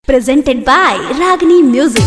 presented by Ragini Music.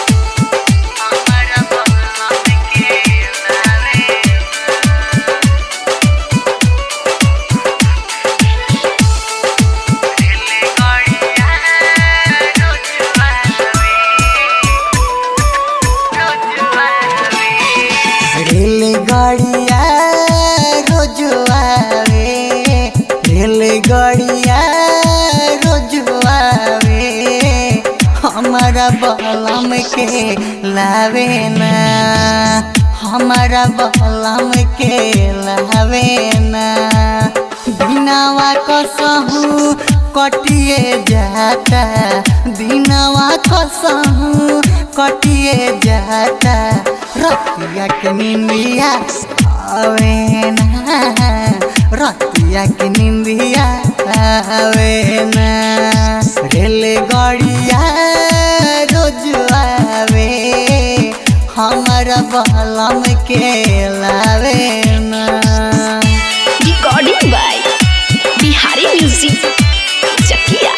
रेलगाड़िया रोज आवे रेलगाड़िया रोज आवे हमारा बलम के लावे ना हमारा बलम के लावे ना बिनावा कसहू कटिए जाता बिनावा कसहू कटिए जाता रतिया के निंदिया आवे ना रतिया के निंदिया आवे ना रेलगाड़िया रोज आवे हमारा बलम के लावे ना Recording by Bihari Music. Chakia.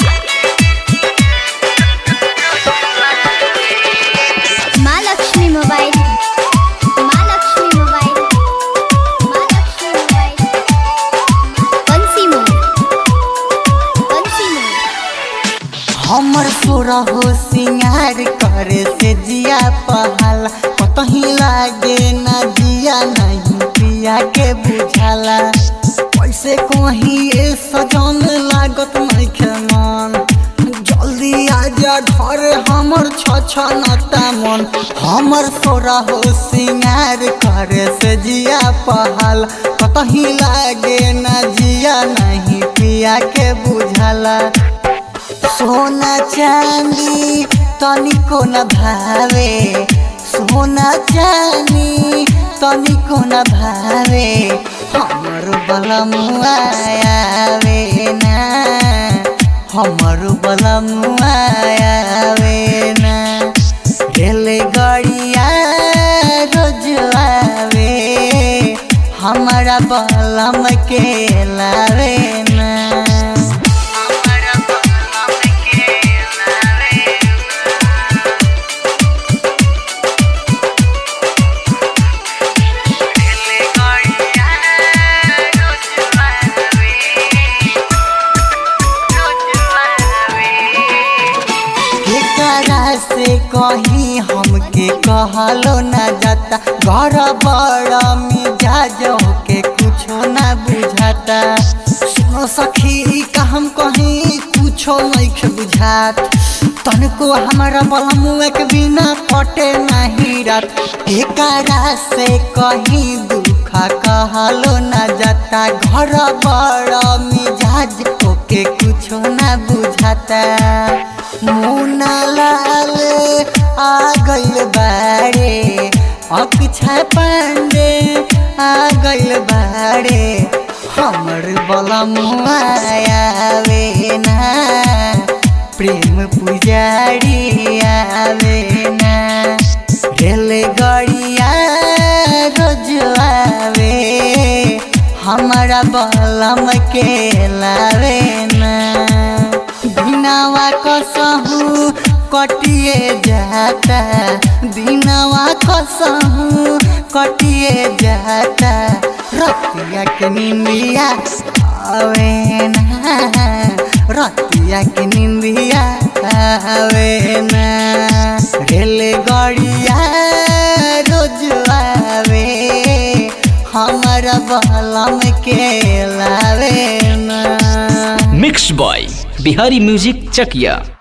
Mahalakshmi mobile Mahalakshmi mobile Mahalakshmi mobile Bansi Mor बंसी मोड हमर सोरा हो सिंगार करे से जिया पहाला कतही लागे ना जिया नहीं पिया के बुझाला कैसे कहीं ए सजन लागत नहीं मन जल्दी आजा घर हमर छछनता मन हमर सोरा हो सिंगार करे से जिया पहाल कतही लागे ना जिया नहीं पिया के बुझाला सोना चांदी तनिको न भावे सोना चांदी तनिको न भावे हमर बलमुआ आवे ना हमर बलमुआ आवे ना रेलगाड़िया रोज आवे हमारा बलम के लावे ना केकरा से कहीं हमके कहलो ना जाता घर बड़ा मिजाज के कुछो ना बुझाता सुनो सखी का हम कहीं कुछो नहीं बुझात तनको हमारा बलमुआ के बिना कटे नहीं रात एकरा से कहीं दुखा कहलो ना जाता घर बड़ा मिजाज ओके कुछो ना बुझाता मुना लाल आ गइल बारे अक्षय पांडे आ गइल बारे हमर बलमुआ आवे ना प्रेम पुजारी आवे ना रेलगाड़िया रोज आवे हमारा बलम के लावे ना बिनावा कसहू कटिए जाता बिनावा कसहू कटिए जाता रतिया के निंदिया आवे ना रतिया के निंदिया आवे ना रेलगाड़िया रोज आवे हमारा बलम के लावे ना mix by Bihari music Chakiya